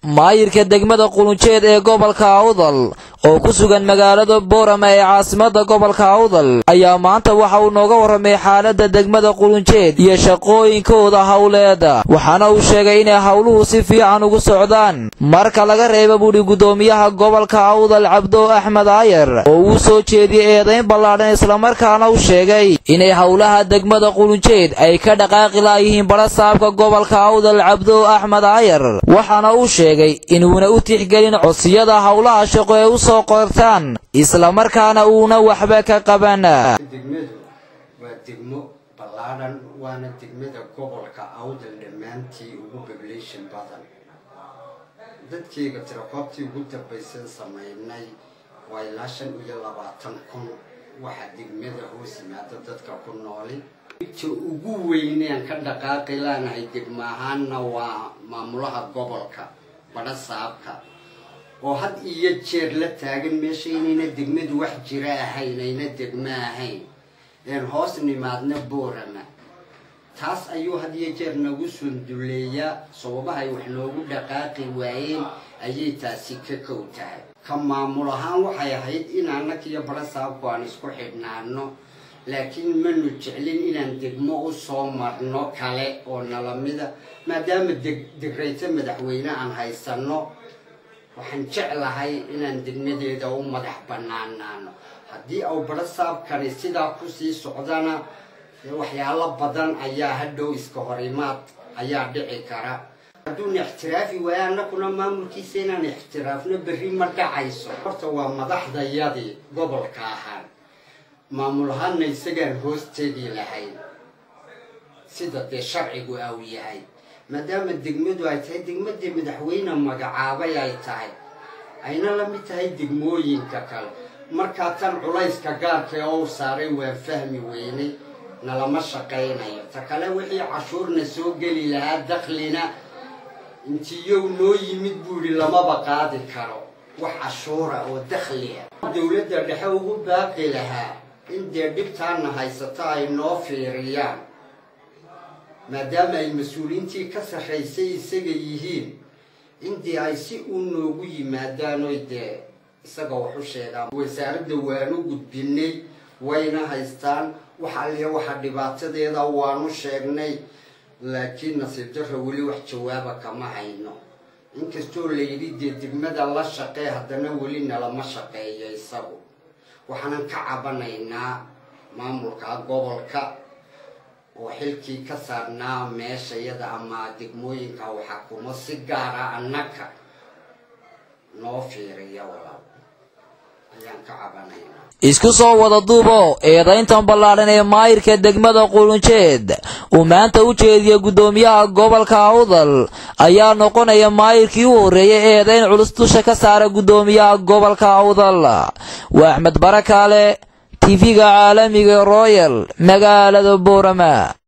maayirka degmada qulunjeed ee gobolka awdal oo ku sugan magaalada boorama ee caasimada gobolka awdal ayaa maanta waxa uu nooga warramay xaaladda degmada qulunjeed iyo shaqooyinkooda howleeda waxaana uu sheegay inay howluhu si fiican ugu socdaan marka laga reeba buudhi guddoomiyaha gobolka awdal cabdo axmed aayar oo uu soo jeediyey eedayn ballaadhan islamarkaana u sheegay inay howlaha degmada qulunjeed ay ka dhaqaaqi laayihiin badha saabka gobolka awdal cabdo axmed aayar waxaana uu sheegay inuuna u tixgelin codsiyada howlaha shaqo ee u soo qortaan islamarkaana uuna waxba ka qaban degmadu waa degmo ballaadhan waana degmada gobolka awdal dhammaantii ugu population badan dadkeyga tirakoobtii ugu dambaysan samaynay waa ilaa shan iyo labaatan kun waxa degmada hoos yimaada dadka ku nooli ta ugu weyneen ka dhaqaaqi laanahay degmo ahaanna waa maamulaha gobolka badha saabka oo had iyo jeer la taagan meesha inayna degmadu wax jira ahayn ayna degmo ahayn een hoos nimaadna boorama taas ayuu had iyo jeer nagu sunduleeyaa sababahay wax noogu dhaqaaqi waayeen ayay taasi ka kow tahay ka maamul ahaan waxay ahayd in annaka iyo badha saabku aan isku xidhnaano laakiin manu jeclin inaan degmo u soo marno kale oo nalamida maadaama deg degrayto madaxweyne aan haysano waxaan jeclahay inaan degmadeeda u madax banaanaano haddii au badho saabkani sidaa kusii socdana waxyaalo badan ayaa hadhow iska horimaad ayaa dhici kara hadduuna ixtiraafi waayo annakuna maamulkiisa inaan ixtiraafno berri ma dhacayso horta waa madaxdayadii gobolka ahaan maamul ahaanna isagaan hoos tegi lahayn sida dee sharcigu au yahay maadaama degmadu ay tahay degmadii madaxweyne magacaabay ay tahay ayna la mid tahay degmooyinka kale markaa tan culayska gaarka ee ou saaray waan fahmi weynay nalama shaqaynayo ta kale wixii cashuurna soo geli lahaa daklina intiyow noo yimid buu yidhi lamaba qaadi karo wax cashuura oo dakhli ah dowladda dhexe ugu baaqi lahaa in dee dhibtaana haysato ay noo fiiriyaan maadaama ay mas-uuliyiintii ka sarraysay isaga yihiin indii ay si uu noogu yimaadaan oy dee isaga wax u sheegaan wasaaradda waanu gudbinay wayna haystaan wax alliya waxa dhibaatadeeda waanu sheegnay laakiin nasiib darra weli wax jawaaba kama hayno inkastoo layidhi dee degmada la shaqee haddana weli nalama shaqeeyo isagu waxaanan ka cabanaynaa maamulka gobolka oo xilkii ka saarnaa meesha iyada ama degmooyinka u xakumo si gaara annaka noo fiiriya walaal ayaan ka cabanaynaa isku soo wada duubo eedayntan ballaadhan ee maayirka degmada qulunjeed uu maanta u jeediya guddoomiyaha gobolka awdal ayaa noqonaya maayirkii u horreeyay eedayn culus dusha ka saara guddoomiyaha gobolka awdal waa axmed barakaale tv-ga caalamiga royal magaalada boorama